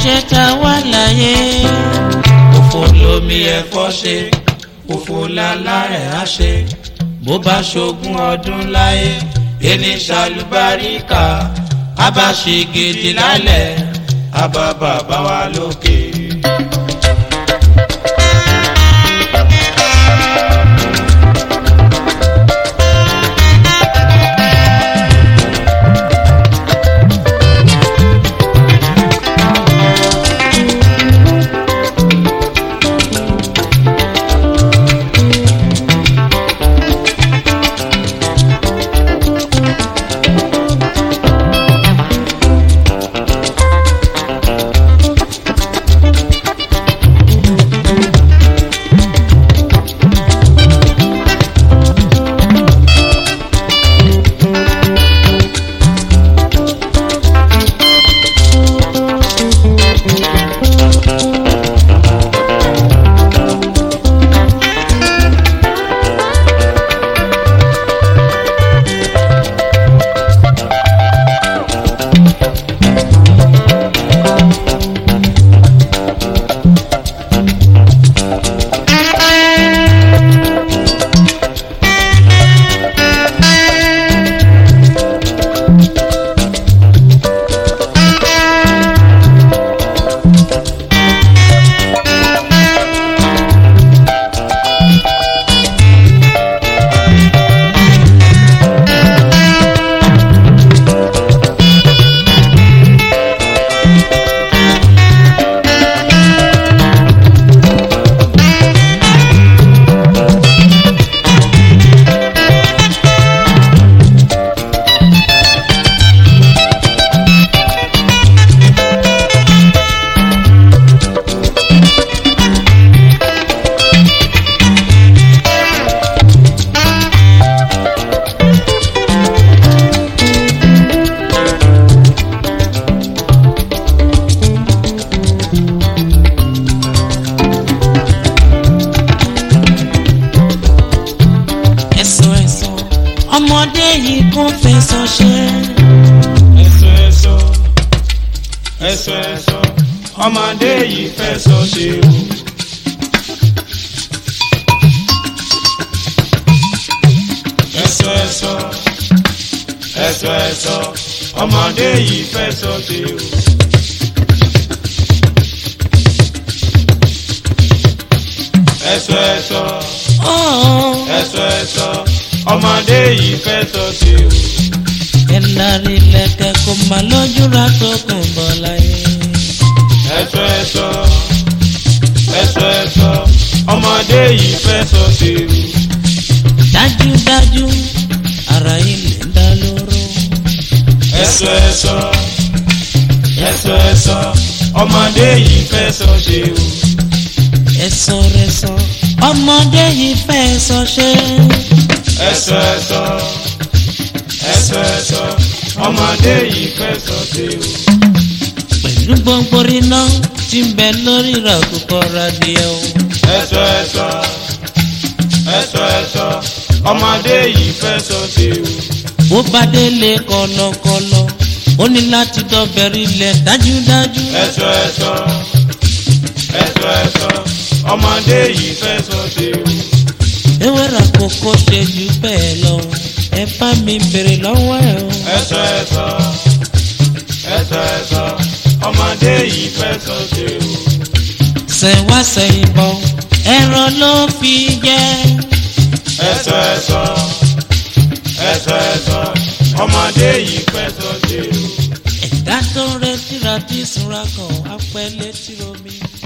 ṣe ta wá láyé. òfò lomi ẹ̀kọ́ ṣe òfò lálá rẹ̀ á ṣe bó bá ṣogún ọdún láyé ẹni ṣàlùbáríkà abáṣe gidi lálẹ́ abá bàbá wa lókè. ẹ̀sọ́ ẹ̀sọ́ ọmọdé yìí kò fẹsọ̀ ṣe. ẹ̀sọ́ ẹ̀sọ́ ẹ̀sọ́ ẹ̀sọ́ ọmọdé yìí fẹ́ sọ ṣe o. ẹ̀sọ́ ẹ̀sọ́ ẹ̀sọ́ ẹ̀sọ́ ọmọdé yìí fẹ́ sọ ṣe o. ẹ̀sọ́ ẹ̀sọ́ ọ̀ọ́ ẹ̀sọ́ ẹ̀sọ́ ọmọdé yìí fẹ́ sọ ṣe o. ẹ̀lárí lẹ̀kẹ̀ kò má lójú ra tó kùn bọ̀ láyé. ẹ̀sọ́ ẹ̀sọ́ ẹ̀sọ́ ẹ̀sọ́ ọmọdé yìí fẹ́ sọ sí i. dájúdájú ara ilé ń dá lóró. ẹ̀sọ́ ẹ̀sọ́ ẹ̀sọ́ ẹ̀sọ́ ọmọdé yìí fẹ́ sọ sí i. ẹ̀sọ́ rẹ̀ sọ ọmọdé yìí fẹ́ sọ ṣe. ẹ̀sọ́ ẹ̀sọ́ ẹ̀sọ́ ẹ̀sọ́ ọmọdé yìí fẹ́ sọ sí i. pẹ̀lú gbogbo iná tí ń bẹ lórí ìràkùkọ radìẹ o. ẹ̀sọ́ ẹ̀sọ́ ẹ̀sọ́ ẹ̀sọ́ ọmọdé yìí fẹ́ sọ sí i. bó bá délé kọlọkọlọ ó ní láti dọ́bẹ̀rẹ̀ ilẹ̀ dájúdájú. ẹ̀sọ́ ẹ̀sọ́ ẹ̀sọ́ ẹ̀sọ́ ọmọdé yìí fẹ́ sọ sí i. ewéra kókó ṣe jù bẹ́ẹ̀ lọ ẹ bá mi bèrè lọ́wọ́ ẹ o. ẹ̀sọ́ ẹ̀sọ́ ẹ̀sọ́ ẹ̀sọ́ ọmọdé yìí fẹ́ sọ sí i. sẹ̀wá sẹ̀yìn bọ̀ ẹ̀rọ ló fi jẹ́. ẹ̀sọ́ ẹ̀sọ́ ẹ̀sọ́ ẹ̀sọ́ ọmọdé yìí fẹ́ sọ sí i. ẹ̀dá tó retí ra tí ìsúra kan á pẹ́ létí omi.